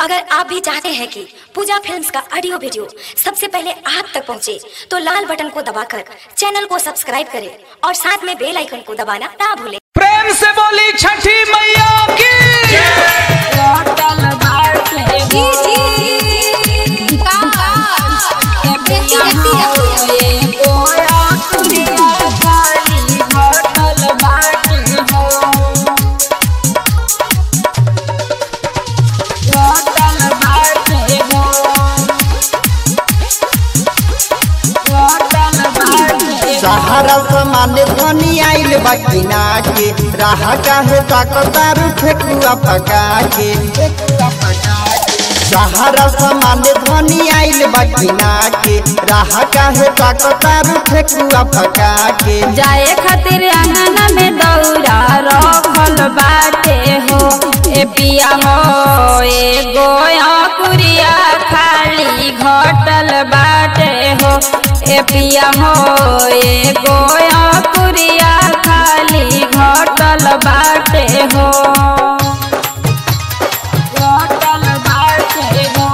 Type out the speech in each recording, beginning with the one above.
अगर आप भी चाहते हैं कि पूजा फिल्म्स का ऑडियो वीडियो सबसे पहले आप तक पहुंचे, तो लाल बटन को दबाकर चैनल को सब्सक्राइब करें और साथ में बेल आइकन को दबाना ना भूलें प्रेम से बोली छठी मैया की सहारा समाने धनी आइल बकिना के राह काहे ताकतारू ठेकुआ पका के सहारा समाने धनी आइल बकिना के राह काहे ताकतारू ठेकुआ पका के जाए खातिर आंगन में दौरा रखल बाटे हो ए पिया हो ए गोया कुरिया खाली घटल बाटे हो ए पिया हो ए गोया कुरिया खाली घटल बाटे हो घटल बाटे हो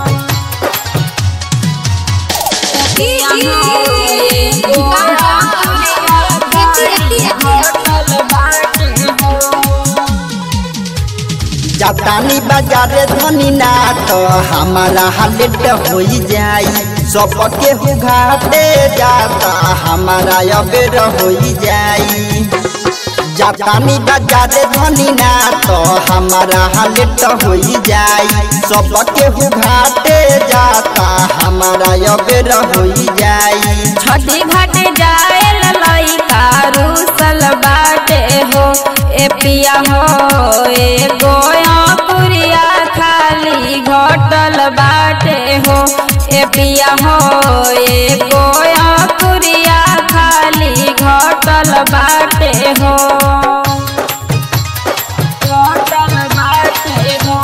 जातानी बाजारे धनी ना तो हमारा हालेट हो जाई सबके हुघाटे जाता हमारा अबेर हो जाई जातानी बाजारे धनी ना तो हमारा हालेट हो जाई सबके हुघाटे जाता हमारा अबेर हो जाई छठी घाट जाए लइका रूसल बाटे हो ए पिया हो ए गोया पुरिया खाली घटल बाटे हो ए पिया हो ए गोया पुरिया खाली घटल बाटे हो घटल बाटे हो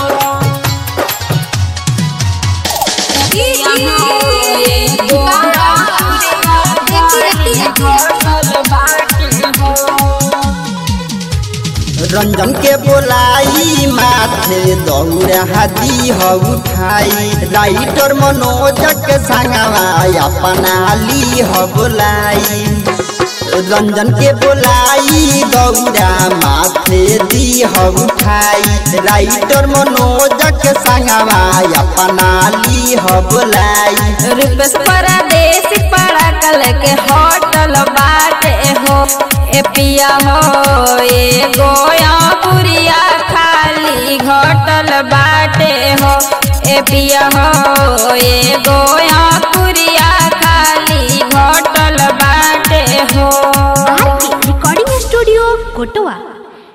रंजन के बोलाई माथे दौड़ा हाथी ह उठाई राइटर मनोज के संगवा अपना ली ह बोलाई रंजन के बोलाई दौड़ा माथे दी ह उठाई राइटर मनोज के संगवा अपना ली ह बोलाई रूपेश परदेश पड़ा कल के होटल बाटे हो ए पिया हो ए गोया पुरिया खाली घटल बाटे हो ए पिया हो ए गोया पुरिया खाली घटल बाटे हो रिकॉर्डिंग स्टूडियो कोटवा